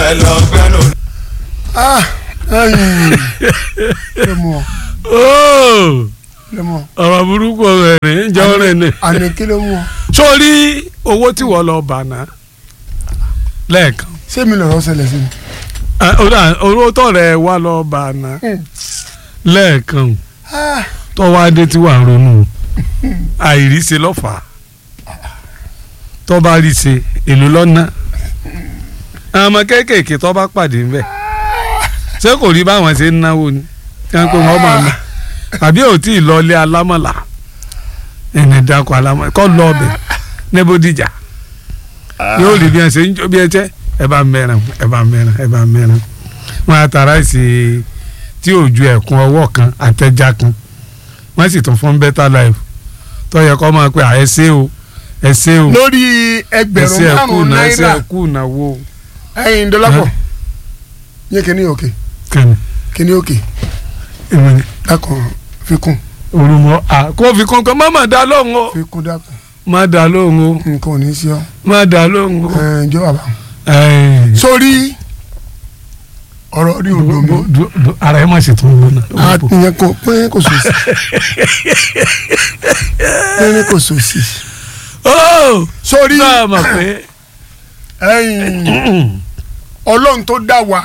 ẹ lọ gbẹ́nu. ah ẹyìn lè mú ọ Óò, lè mú ọ ọ̀rọ̀ burúkú rẹ̀ ní jọ́ rẹ̀ ní. àní kí ló mú ọ sórí owó tí wọ́n lọ bà náà lẹ́ẹ̀kan ṣé mi lọ̀rọ̀ ṣẹlẹ̀ sí mi. Ah, ó dà, owó tọ̀rẹ̀ wa lọ bà náà lẹ́ẹ̀kan ah tọ́wọ́ adé tí wàá ronú àìríṣe lọ́fà tọ́ba ríṣe èlò lọ́nà àwọn ọmọ kéékèèké tọ́ba pàdé ńbẹ ṣé kò rí báwọn ṣe ń náwó ni kí wọ́n pé wọ́n máa ná àbí ò tí ì lọ ilé alámọ̀là ẹni dákọ̀ alámọ̀là kọ́ lọ ọbẹ̀ ní Bódìjà yóò rí bí wọ́n ṣe ń jó bí ẹ jẹ́ ẹ bá mẹ́ràn ẹ bá mẹ́ràn ẹ bá mẹ́ràn wọn àtàrà ìsì tí ò ju ẹ̀kún ọwọ́ kan àtẹ̀já kan wọ́n sì tún fún better life tó yẹ kó máa pe à ẹ ṣé o ẹ ṣé o lórí ẹ ẹgbẹ̀rún ṣé ẹ kú márùn-ún náà ẹ ṣé náírà ẹ kú náwó ẹyin dọ́lápọ̀ yẹ kíní òkè kẹ́ni kíní òkè ìwé ni dákun fi kún olùmọ̀ à kó fi kankan má má dá lóhùn o fi kún dákun má dá lóhùn o nǹkan ò ní í sí ọ má dá lóhùn o. ẹ jọ bàbá Ẹ, sórí ọ̀rọ̀ rí odò mi du- du- du- ara ẹ má sì tún gbóná. ìyẹn kò pín kò sòsì pín kò sòsì ó sórí náà mọ̀ pé ẹyin ọlọ́run tó dá wa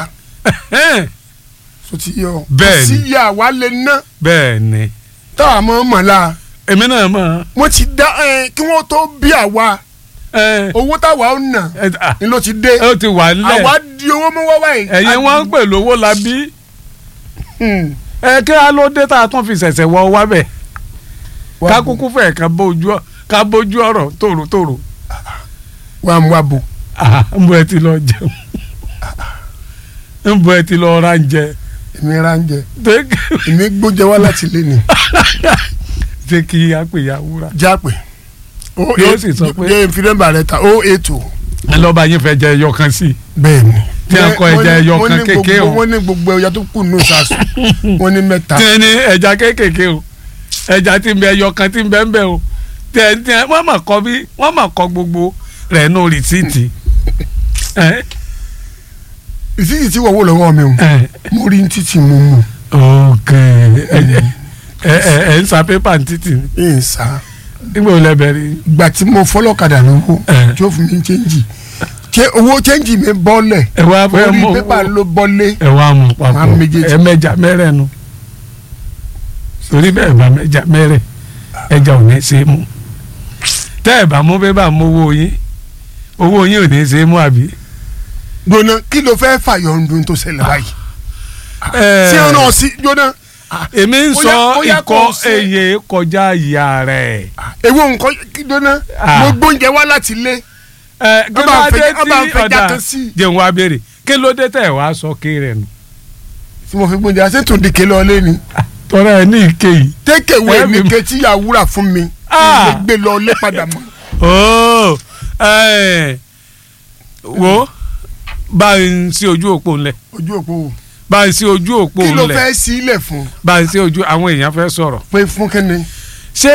so ti yọ Bẹ́ẹ̀ ni. sí ìyá wa lè ná bẹ́ẹ̀ ni táwa mọ̀ ọ́n mọ̀lá èmi náà mọ̀ wọ́n ti dá ẹ kí wọ́n tó bí àwa ẹ owó táwa ó nà ẹ à, ni ló ti dé ó ti wà nílẹ̀ àwa di owó mú wá wáyé. ẹ̀yin wọn ń pè lówó la bí ẹ kí á ló dé tá a tún fi ṣẹ̀ṣẹ̀ wọ wá bẹ̀ ká kúkú fẹ̀ ká bójú ọ- ká bójú ọ̀rọ̀ tòrótòró wà mú abo Ah, ń bọ ẹ ti lọ jẹun ń bọ ẹ ti lọ ra ń jẹ èmi ra ń jẹ Ṣé- èmi gbóúnjẹ wá láti ilé ni ṣé kí á pè ya wúrà jápè o Yóò sì sọ pé- yé nfidẹ́mbà rẹ ta o eight o ẹ lọ́ba yín fẹ́ jẹ ẹyọ kan sí i bẹ́ẹ̀ ni. Tí a kọ ẹja ẹyọ Wọ́n kan ní kékeré gbogbo- o. wọ́n ní gbogbo ẹja tó kù nù sàṣù wọ́n ní mẹ́ta tí ẹ ní ẹja kéékèèké o ẹja tí ń bẹ ẹyọ kan tí ń bẹ ń bẹ o tí ẹ tí ẹ wọ́n mà kọ bí wọ́n mà kọ gbogbo rẹ̀ nù rìsíìtì ẹ ìsísì tí wọ́n wò lọ́wọ́ mi o ẹ mo rí ní títì mo mú ok ẹ ẹ ẹ ẹ ń sa pépà ní títì ní. ẹ̀ ń sá nígbà wo lẹ bẹ̀rẹ̀ gbà tí mo fọlọ́kadà lówó Eh. tí ó fún mi chẹ́ǹjì ṣé owó chẹ́ǹjì mi bọ́lẹ̀ ẹ wá fẹ́ orí mú pépà ló bọ́lé ẹ wá mú papọ̀ Máa méjèèjì. ẹ mẹ́ja mẹ́rẹ̀ nu torí bẹ́ẹ̀ bá mẹ́ja mẹ́rẹ̀ ẹja ò ní ṣe é mú tẹ́ ẹ bá mú pépà mú owó yín owó yín ò ní ṣe é mú àbí. gbóná kí ló fẹ́ fàyọ̀ ọdún tó ṣẹlẹ̀ báyìí Ẹ, tí ọ̀nà sí gbóná èmi ń Ó sọ yá- ó yá ikọ̀ kó o ṣe- èyè kọjá ìyá rẹ̀. ewu nǹkan kí gbóná Ah. mo gbóúnjẹ wá láti ilé ẹ kí Ọba ló ń dé fẹ́- ọba ń tí fẹ́ ọ̀dà jákan sí i. jẹun wá béèrè kí ló dé tẹ̀ wá sọ kí rẹ̀ nù. tí mo fi gbóúnjẹ àti tó dìke lọ lé ni tọ́lá ẹ ní ìké yìí. tékèwé Ẹ mi mi- ké tí yà wúrà fún mi Ah. lè gbé lọ lé padà mọ́ ooo ẹ wo bá ń sí ojú òpó ńlẹ̀ ojú òpó wò bá ń sí ojú òpó kí ló ńlẹ̀ fẹ́ sí ilẹ̀ fún bá ń sí ojú àwọn èèyàn fẹ́ sọ̀rọ̀ pé fún kíni ṣé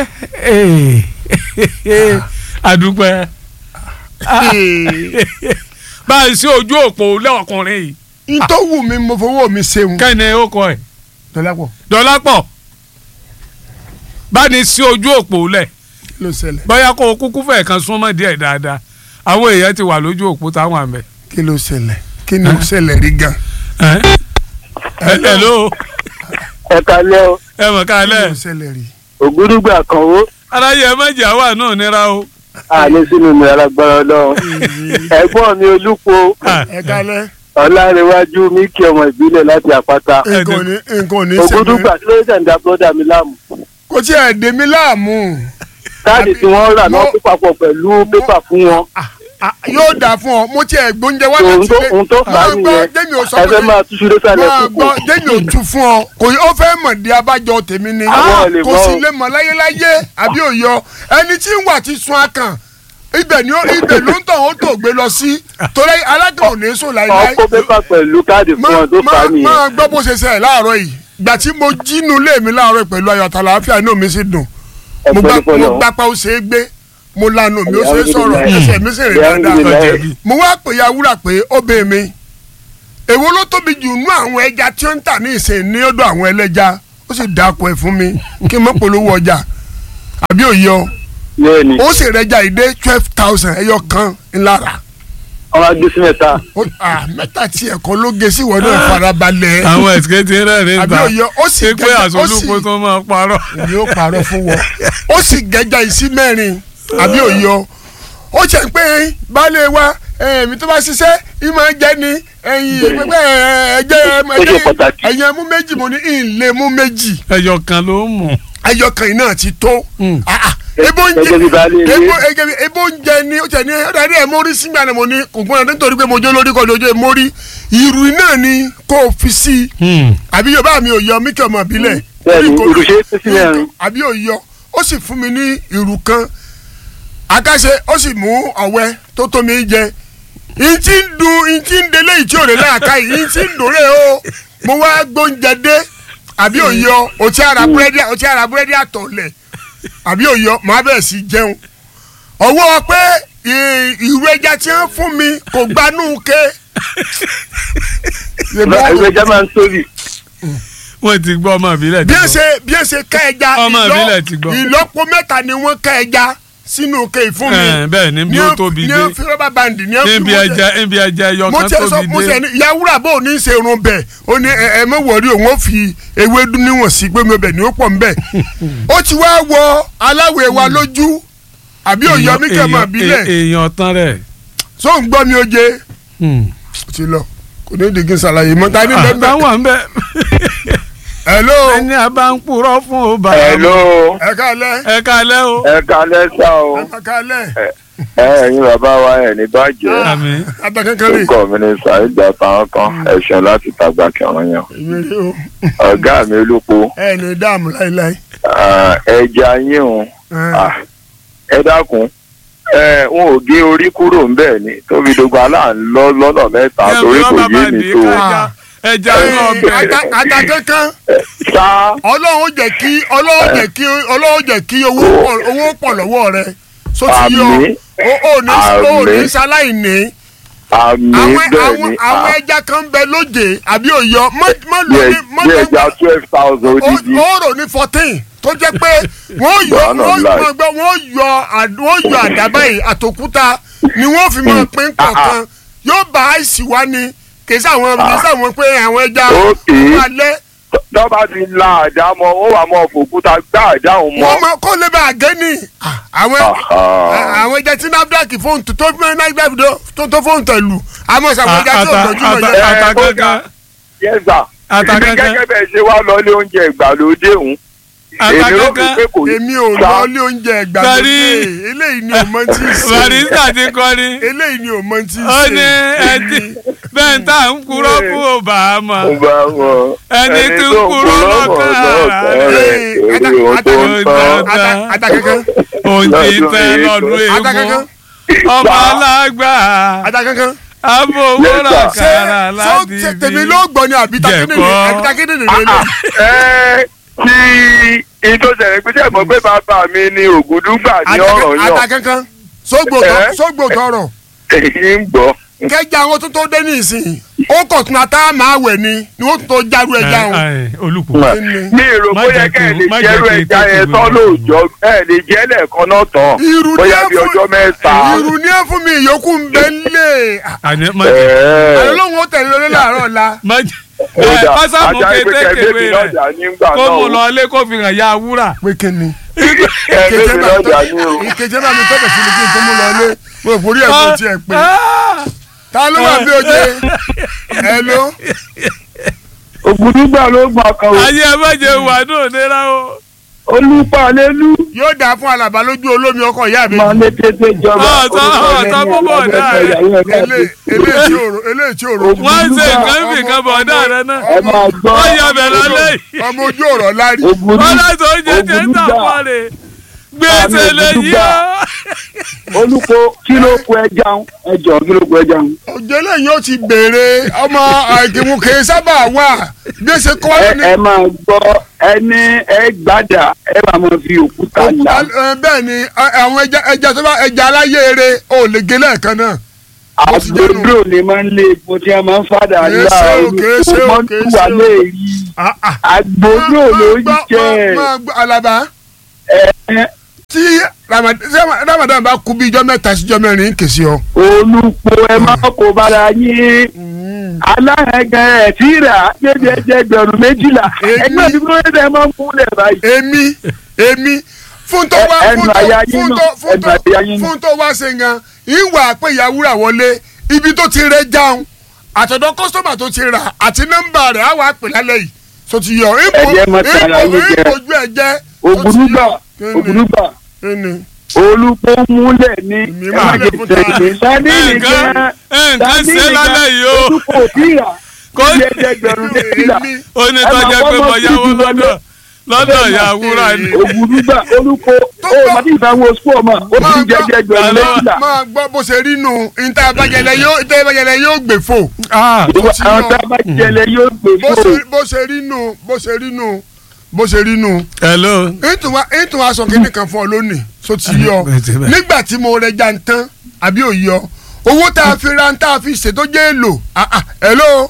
àdúpẹ́ bá ń sí ojú òpó lẹ́ọ̀kùnrin yìí n tó wù mí mo fowó mi ṣeun kẹ́ni ó kọ ẹ̀ dọ́lápọ̀ dọ́lápọ̀ bá ní sí ojú òpó lẹ̀ kí ló ṣẹlẹ̀ bóyá kó o kúkú fẹ̀ kan súnmọ́ díẹ̀ dáadáa àwọn èèyàn ti wà lójú òpó táwọn àmẹ́. kí ló ṣẹlẹ̀ kí ni ó ṣẹlẹ̀ rí gan. ẹ hello ẹ kalẹ́ o ẹ mọ̀ kí kálẹ̀ ló ṣẹlẹ̀ rí. ògúdùgbà kan ó aráyé ẹ méjì àwa náà nira o. àní sínú mi alágbára ọlọ́run ẹ̀gbọ́n mi olúpo ẹ kálẹ̀ ọlárẹ̀wájú míkì ọmọ ìbílẹ̀ láti àpáta nǹkan ò ní nǹkan ò ní ògúdùgbà ṣẹlẹ̀ kí ló dé ń da bọ́dà mi láàmú kò tí ẹ̀ dé mi láàmú káàdì tí wọ́n rà náà mo- kó papọ̀ pẹ̀lú pépà fún wọn Ah, ah, yóò dà fún ọ mo tí ẹ̀ gbóúnjẹ wá ohun láti tó ilé ohun tó fà á Máa gbọ́, nìyẹn jẹ́mi ò sọ ẹ pé fẹ́ máa túṣu lé sálẹ̀ máa kúkú gbọ́ jẹ́mi ò tu fún ọ kò ó fẹ́ mọ̀ di abájọ tèmi ni Àwọn ò lè kò mọ̀ sì o. lè mọ̀ láyéláyé àbí òyọ ẹni tí ń wà ti sun akàn ibẹ̀ ni ó ibẹ̀ ló ń tàn ó tó gbé lọ sí torí alákàn ò ní sùn láéláé ọkọ̀ pépà pẹ̀lú káàdì fún wọn tó fà á nìyẹn máa gbọ́ bó ṣe ṣe ẹ̀ láàárọ̀ yìí gbà tí mo jínú lé mi láàárọ̀ yìí pẹ̀lú ayọ̀ àtàlàáfíà inú mi sì dùn mo gbá ẹ̀fọ́ mo nípọ̀lọ́ gbápá ó ṣe é gbé mo lanu mi ó ṣe é sọ̀rọ̀ Alhamdulillah. ẹsẹ̀ mi sì rìn dáadáa Alhamdulillah. Ọjẹ̀bi. mo wá pè ya wúrà pé ó bẹ mi èwo ló tóbi jù nú àwọn ẹja tí ó ń tà ní ìsìn ní ọ̀dọ̀ àwọn ẹlẹ́ja ó sì dáko ẹ̀ fún mi kí n mọ̀ polówó ọjà àbí òye ọ bẹ́ẹ̀ni ó sì rẹjà ìdé twelve thousand ẹyọ kan ńlára ọmọ agbé sí mẹ́ta Ó- ah, mẹ́ta tí ẹ̀kọ́ ló gé sí ìwọ náà farabalẹ̀ àwọn ẹ̀sìkẹ́ ti rẹ́rìn àbí ta òye ọ ó sì ṣé pé gẹ́gẹ́- àṣọ ó sì olùkọ́ tó máa parọ́. èmi ó parọ́ fún wọn ó sì gẹ́jà ìsí mẹ́rin àbí òye ọ ó ṣe pé baálé wa èmi tó bá ṣiṣẹ́ ìmọ̀ jẹ́ ni ẹ̀yìn pẹ́pẹ́ ẹ̀jẹ̀ Ó ṣe pàtàkì. ẹ̀yìn mú méjì mo ní ìlé mú méjì ẹyọ kan ló ń mú. ẹyọ kan yìí náà ti tó Mm. Ah, ah, ebo ń Gẹ́gẹ́ bí baálé jẹ ilé. ebo ege- ebo ń jẹ ni ó jẹ ni ó dàdí ẹ mórí sí gbàdé mo ní kò gbọ́dọ̀ nítorí pé mo jó lórí kọ́ lójú ẹ mórí ìrù náà ni kò fi sí i àbí yorùbá mi ò yọ mí kí ọmọ ìbílẹ̀ Bẹ́ẹ̀ni, Orí kò- ìrù ṣe é pín sí mẹ́rin. àbí ò yọ ó sì fún mi ní ìrù kan àkàṣe ó sì mú ọ̀wẹ́ tó tó mi jẹ ìtì ń dun ìtì ń délé ìtì òrè láàká yìí ìtì ń dòrè o mo wá gbóúnjẹ dé àbí ò yọ òtí ara búrẹ́dì òtí ara búrẹ́dì àtọ̀lẹ̀ àbí ò yọ màá bẹ̀rẹ̀ sí jẹun ọwọ́ pé ì- ìrù ẹja tí wọ́n fún mi kò gbanú ké. ìwé ẹja máa ń tóbi wọ́n ti gbọ́ ọmọ ìbílẹ̀ bí ti ẹ gbọ́. ṣe bí ẹ ṣe ká ẹja Ọmọ ìlọ- ìbílẹ̀ ti gbọ́. ìlọ́po mẹ́ta ni wọ́n ká ẹja sínú ké fún mi. Ẹ̀, bẹ́ẹ̀ ni bí ó tóbi ní dé ó fi rọ́bà bandi ní ó fi níbi wọ́n ẹja níbi ẹja ẹyọ mo kan tẹ sọ tóbi mo tẹ dé. ní yàwúrà bò ní í ṣe irun bẹ́ẹ̀ ó ní ẹ ẹ mọ wọrí òun ó fi ewédú níwọ̀n sí pé mi ò bẹ̀ ní ó pọ̀ nbẹ̀ ó ti wá wọ aláwẹ̀ wa lójú àbí òyọ mi kẹ́ mọ̀ Èèyàn- bílẹ̀ èèyàn tán rẹ̀. tó ń gbọ́ mi ó jẹ ó ti lọ kò ní ìdígí ṣàlàyé mọ́ ta ní bẹ́ẹ̀ àtàwọn ń bẹ. hello ẹni a bá ń purọ́ fún o bá. hello ẹ káalẹ́ ẹ kalẹ́ o. ẹ kalẹ́ sá o ẹ káalẹ́ ẹ ẹ̀yin bàbá wa ẹ̀ ní bàjẹ́ àmín. abẹ́kankan rè orúkọ mi ni saheed àtàwọn kan ẹ̀sùn láti tàgbà kẹrin yan èmi rè o ọ̀gá mi olúpo ẹ ní dààmú láéláé ah, ẹja yín o ah, ẹ dákun ẹ wọn ò gé orí kúrò ńbẹ̀ ni tóbi dogun aláǹlọ lọ́nà mẹ́ta Ẹ torí fi kò rọ́bà yé mi bàndì tó kájà. ẹja náà bẹ. àtàkankan sá ọlọ́run jẹ́ kí ọlọ́run jẹ́ kí ọlọ́run jẹ́ kí owó pọ̀ owó pọ̀ lọ́wọ́ rẹ so ti yọ Àmín. o ò ní o ò ní Àmín. sáláìní àmì àwọn bẹ́ẹ̀ àwọn ni àwọn ah, ẹja kan bẹ lóde àbí òyọ mọ mọ bí lóní ẹ- mọ bí lóní ẹja twelve thousand odidi ó rò ní fourteen tó jẹ́ pé wọ́n yọ Bọ́ọ̀nà wọ́n ńlá yọ gbọ́ wọ́n yọ àd- wọ́n yọ àdàbà yìí àtòkúta ni wọ́n fi máa pín kọ̀ọ̀kan yóò bá àìsí wá ni kì í sáwọn kì í sáwọn pé àwọn ẹja Ókè. wà lẹ́ tọ́ba ti la àdá mọ́ ó wà mọ́ fòkúta gbá àdáhùn mọ́ wọ́n mọ kó lè bá a gé ni àwọn Aha. àwọn ẹja tí nafdac fóònù tó tó fún nafdac tó tó fóònù tẹ̀lú àmọ́ sàwọn ẹja tí ò Ata- tọ́jú lọ ata- yẹ. ẹ, Àtàkankan. yẹ́sà Àtàkankan. èmi gẹ́gẹ́ bẹ́ẹ̀ ṣe wá lọ ilé oúnjẹ ìgbàlódé òun èmi rò Àtàkankan. pé kò èmi ò sá. lọ ilé oúnjẹ ìgbàlódé Sẹ́rí. eléyìí ni ò mọ tí ì ṣe barista ti kọrin. eléyìí ni ò mọ tí ì ó ṣe. ní ẹtí bẹ́ẹ̀ tá à ń purọ́ fún o bá a mọ̀. ó bá wọn Ẹni tí ń kúrò lọ́kàn ara rẹ̀ orí ohun tó ń tán Ata- àtàkankan òun ti tẹ́ lọ́dún àtàkankan eégún. ọmọ alágbà àtàkankan. abówórà Yes, ṣé kàrà ṣó láti ṣe bí. tèmi ló gbọ́ ni àbí takéde Jẹ̀kọ́. àbí takéde nìyẹn lé. ẹ tí ìtòsẹ̀rẹ̀ pé sẹ́mọ̀ pé bàbá mi ni ògùdúgbà ní ọ̀rọ̀ yàn àtàkankan sógbò tọ Eh? sógbò tọrọ èyí ń gbọ́ kẹjà àwọn tó tó dé ní ìsìn ó kọ̀ tún ata máa wẹ̀ ni ni wọ́n tún tó járu ẹja wọn. olùkọ́ mi èrò Má bóyá jẹ́ kẹ́ ẹ̀ kí- lè má jẹ́rú jẹ́ kí ẹja yẹn tètè tán wẹ̀. lóòjọ́ ẹ̀ lè jẹ́ lẹ́ẹ̀kan náà tán irú ní bóyá ẹ bí fún ọjọ́ mẹ́ta irú ní ẹ fún mi ìyókù ń bẹ lé àní má jẹ́ ẹ̀ẹ́ àlọ́ lóun ó tẹ̀lé lórí làárọ̀ la má jẹ́ ó ẹ dà pásámù ajá ìpè kétékèwé kẹ́ẹ̀bí rẹ̀ lọ́jà nígbà kó náà mu o. lọ ilé kó fi hàn ya wúrà. pé kí ni kẹ́ẹ̀bí lọ́jà ní o. ìkejì náà mi tọ́kẹ̀ sí mi kí n tó mú lọ lé mo rò pórí ẹ̀ kò tiẹ̀ pé ta ló wà bí oje ẹ ló ògùdùgbà ló gbà kan o ayé ẹ má jẹ wà ní òdera o. olùpàlélú yóò dáa fún alàbá lójú olómi ọkọ ìyá mi máa lé tètè jọba Ọ̀tọ̀- ọ̀tọ̀ púpọ̀ dáa. Elé- eléyìí tí òrò eléyìí tí òrò wọ́n ń ṣe nǹkan bí nǹkan bọ̀ ọ̀dá rẹ náà. ẹ máa gbọ́ wọ́n yà bẹ̀ lọ́lẹ́ yìí. ọmọ ojú ọ̀rọ̀ lárí ògùdù wọ́n láti oúnjẹ tẹ́ ń tà fún rẹ̀. gbèsè lè yí ọ́. olùkọ́ kí ló kó ẹja ń ẹjọ́ kí ló kó ẹja ń. òjò lẹ́yìn ó ti béèrè ọmọ àìkìmùkè sábà wà gbèsè kọ́ ẹ ní ẹ máa gbọ́ ẹni ẹ gbàdà ẹ máa máa fi òkúta là bẹ́ẹ̀ ni ẹ, àwọn ẹja ẹja tó bá ẹja aláyé eré ò lè gé lẹ́ẹ̀kan náà bó ti jẹ́ nù. àgbòdò ni máa ń lé epo tí a máa ń fàdà Kèé ńlá ṣe o, kèé ṣe o, olùkọ́ kèé tí ṣe wà o. lè rí Ah, ah. àgbòdò Máa- ló máa ń gbọ́- jẹ́ máa- máa gbọ́ alaba ẹ̀ tí Ramadan tí Ramadan bá kú bí ijọ́ mẹ́ta síjọ́ mẹ́rin kèsì ọ. olùpọ̀ ẹ máa kó bára yín aláhẹ̀gẹ̀ ẹ̀ tí rà jẹ́jẹ́ gbẹ̀rún méjìlá Èmi- ẹgbẹ́ mi ló dé máa ń múlẹ̀ báyìí. èmi èmi fún tó wá Ẹ- fún ẹnu tó àyà yín fún nù, tó fún ẹnu tó àyà yín nù. fún tó wá ṣe gan ìwà pé ìyàwúrà wọlé ibi tó ti rẹ jáun àtọ̀dọ̀ kọ́sọ́mà tó ti rà àti nọ́mbà rẹ̀ á wàá pè lálẹ́ yìí so ti yọ ipò Ẹ̀jẹ̀ mọ tara ipò yín jẹ. ìpòjú ẹ̀ jẹ́ ògùnúgbà Kíni? ògùnúgbà kíni olùpọ̀ múlẹ̀ ní Èmi ẹ máa má lè jẹ fún tẹ̀lé sani nǹkan nìkan nǹkan ṣe lálẹ́ yìí o olùpọ̀ tíra Kó- jẹ́jẹ́ gbẹ̀rún méjìlá èmi ó ní tọ́jà pé mo yáwó lọ́dọ̀ lọ́dọ̀ ìyá wúrà ni. ògùnúgbà olùpọ̀ Tó ó gbọ́- màdí ìfowó sport ma ó máa ti gbọ́- jẹ́jẹ́ gbẹ̀rún Àlọ́- méjìlá máa gbọ́ bó ṣe rí nù ìta abájẹlẹ yóò ìta abájẹlẹ yóò gbè fò Ah, bó ti àwọn yọ. tá a bá jẹlẹ yóò gbé bó fún ṣe bó ṣe rí nù bó ṣe rí nù bó ṣe rí nù. hello. ètò aṣọ kìíní kan fún ọ lónìí so ti yọ bẹ́ẹ̀ ti bẹ́ẹ̀. nígbà tí mo rẹ já ń tán àbí ò yọ owó tá a fi ra tá a fi ṣètò jẹ́ èlò ah, ah, hello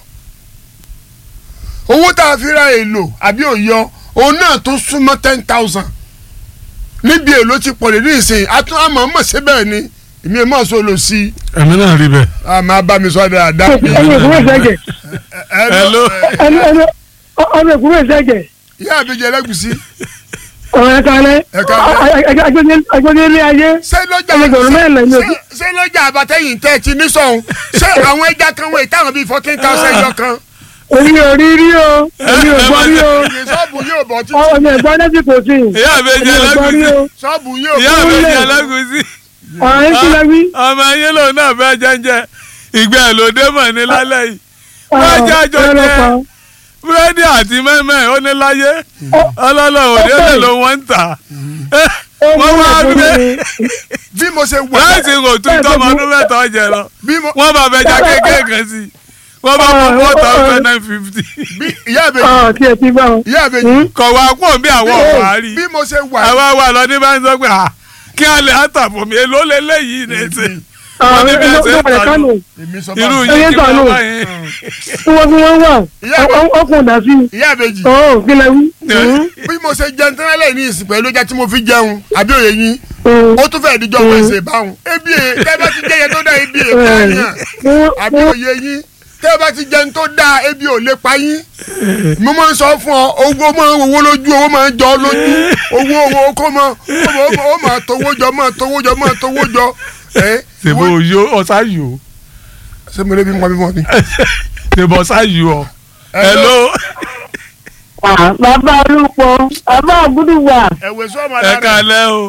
owó tá a fi ra èlò àbí ò yọ òun náà tó súnmọ́ ten thousand níbi èlò ti pọ̀ lè ní ìsìn àtún àmọ́ mọ̀ síbẹ̀ ni èmi ẹ̀ mọ̀ sọ lọ sí i èmi náà rí bẹ́ẹ̀. àmọ́ bá mi sọ dáadáa. ẹni ìkúrò ìṣẹ́jẹ̀ hello. ẹni ẹni ọmọ ìkúrò ìṣẹ́jẹ̀ ìyá àbíjẹ lẹ́gùsí ọ̀rọ̀ ẹ̀ka alẹ́ Ẹ̀ka alẹ́. agbẹ́dẹ́lé ayé ṣé lọ́jà ẹgbẹ̀rún mẹ́rin lẹ́yìn ṣé- òbí. ṣé lọ́jà àbátẹ́yìn tẹ́ ẹ ti ní sọ̀hún ṣé àwọn ẹja kan wọ̀ ìtàwọn bíi fourteen thousand ẹjọ́ kan orí orí rí o orí ògbọ́n rí o ìyè sọ́ọ̀bù yóò bọ̀ títí ọmọ ẹ̀gbọ́n lẹ́sìn kò sí ìyá àbẹ̀jẹ̀ orí ògbọ́n rí o alágùsí. sọ́ọ̀bù yóò ìyá bọ̀ àbẹ̀jẹ̀ alágùsí. ọ̀rọ̀ yín kí lẹ wí. ọmọ yín lòun náà fẹ́ jẹ́njẹ́ ìgbẹ́ ẹ̀ ló dé mọ̀ ní lálẹ́ yìí. wọ́n jẹ́ àjọ jẹ́ búrẹ́dì àti mẹ́mẹ́ ó ní láyé ọlọ́lọ́ òde lè ló wọ́n ń tà. wọ́n wá gbé bí mo ṣe wà láìsí kò tún tọ́mọ ọdún mẹ́ta ọ̀jẹ̀ lọ. bí mo wọ́n bá fẹ́ já kékeré kan sí i wọ́n bá mú four thousand nine fifty. bí ìyá àbẹ̀jì ọ̀ tí ẹ ti bá wọn. ìyá àbẹ̀jì kọ̀ wá kó bí àwọn ọ̀wá rí. bí mo ṣe wà àwa wà lọ ní bá ń sọ pé à kí a lè àtàbọ̀ mi èló lélẹ́yìí ní ṣe. wọ́n ní bí ẹ ṣe ń ọ̀rọ̀ ẹ̀ka nù èmi sọ irú bá yìí Ẹyẹ kí tà wọ́n nù. wá yẹn. tí wọ́n fi wọ́n wà Ìyá mi- ọkùnrin dà sí i. ìyá àbẹ̀jì ọ̀ kí lẹ wí. bí mo ṣe jẹun tán lẹ́yìn ní ìsìn pẹ̀lú ọjà tí mo fi jẹun àbí òye yín Mm. ó tún fẹ́ẹ́ díjọ́ wẹ̀sẹ̀ báwọn ebi ẹ̀ tẹ́ bá ti jẹ́ yẹn tó dá ebi ẹ̀ pààyàn àbí òye yín tẹ́ bá ti jẹun tó dá ebi ò lè pa yín mo máa ń sọ fún ọ owó máa ń owó lójú owó máa ń jọ ọ́ lójú owó owó kó máa ó máa towó jọ máa towó jọ máa towó jọ ẹ ṣèbò yo ọ̀sá yò ṣé mo lè bí nǹkan mímọ́ ni. ṣèbò ọ̀sá yò ọ̀ hello bàbá olùpọ̀ bàbá ògúdùwà ẹ̀wẹ̀ sọ ọmọ ẹ alára kalẹ́ o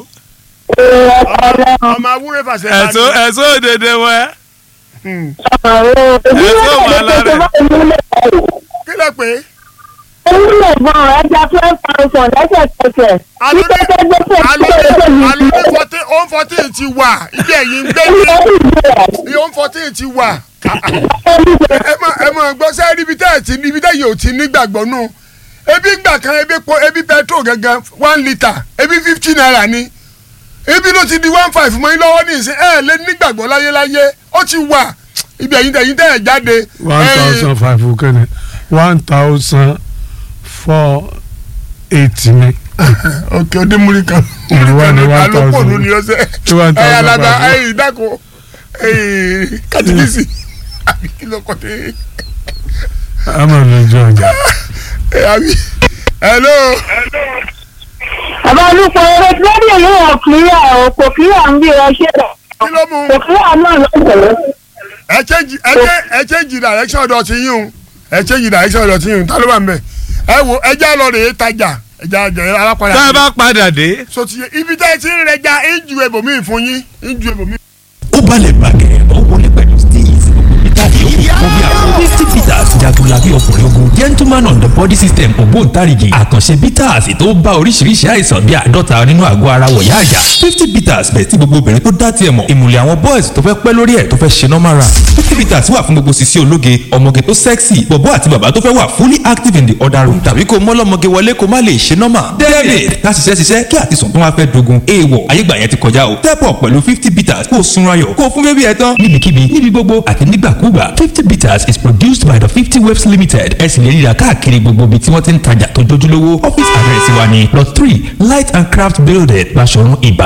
ọmọ awúrẹ́ fàṣẹ ẹ̀sọ́ ẹ̀sọ́ òdèdè wẹ́ ìdílé wà lára ẹ̀jẹ̀ tó bá ìmúlẹ̀ ẹ̀rù. kí lẹ pé Ewúrẹ́ gan ẹja twelve thousand lẹ́sẹ̀kẹsẹ̀. Alo ní- Títí tẹ́tẹ́ tó tó alo tó tó ní yìí alo ní fourteen ó fourteen ti wà ibi ẹ̀yìn ń gbé ní ó fourteen ti wà ẹ mọ ẹ mọ gbọ́ sẹ́ ibi tẹ́ ẹ̀ ti ibi tẹ́ yìí ò ti nígbàgbọ́ nù ebi gbà kan ebi po ebi petrol gangan one litre ebi fifty naira ni ebi ló ti di one five mọ́ yín lọ́wọ́ ní ìsìn ẹ̀ lé nígbàgbọ́ láyéláyé ó ti wà ibi ẹ̀yìn tẹ̀yìn tẹ̀ ẹ̀ jáde. one ẹ̀yìn- thousand five kẹ́ni one thousand four eighty ni ok ọdẹ múri kan Ìlú wa ní one alópò thousand. ló ní ọsẹ Ní one ẹ thousand alaba five. ẹ ìdáko ẹ katikisi àbí kí ló kọ tẹ àmọ́ lójú ọjà ẹ àbí hello Bàbá olùpọ̀ eré rédíò ló wọ̀ kílíà o kò kílíà ń bí ẹ ṣe rẹ̀. kí ló mú Kò kílíà náà ló ń tẹ̀lé. ẹ change ẹ change ẹ change direction ọ̀dọ̀ ti yín o ẹ change direction ọ̀dọ̀ ti yín o ta ló wà ń bẹ ẹ wo ẹ já lọ rèé tajà ẹ já jẹ alápàdà tá a bá padà dé so ti yẹ ibi tẹ́ ẹ ti ń rẹja ń ju ebòmíì fún yín ń ju ebòmíì. ó balẹ̀ bàgẹ́ ó wọlé pẹ̀lú steez gbogbo peter yòókù fún bí àwọn misty peters jagunlabi ọkùnrin ogun gentleman human on the body system ògbóǹtarìgì àkànṣe bitters tó bá oríṣiríṣi àìsàn bíi àádọ́ta nínú àgọ́ ara wọ̀yá àyà fifty bitters bẹ̀ tí gbogbo obìnrin tó dá tiẹ̀ mọ̀ ìmùlẹ̀ àwọn boys tó fẹ́ pẹ́ lórí ẹ̀ tó fẹ́ ṣe normal run fifty bitters wà fún gbogbo sisi ológe ọmọge tó sexy bọ̀bọ́ àti bàbá tó fẹ́ wà fully active in the other room tàbí kó mọ́lọ́mọge wọlé kó má lè ṣe normal david ká ṣiṣẹ́ ṣiṣẹ́ kí àtisùn tó wá fẹ́ dogun èèwọ̀ ayégbà yẹn ti kọjá o step up pẹ̀lú fifty bitters kó o sunra yọ̀ kó o fún bébí ẹ tán níbikíbi níbi gbogbo àti nígbàkúgbà fifty bitters is produced by the fifty waves limited ẹ sì lè ríra káàkiri gbogbo ibi tí wọ́n ti ń tajà tó jójúlówó office address wa ni plot three light and craft building Basọ̀run Ìbàdàn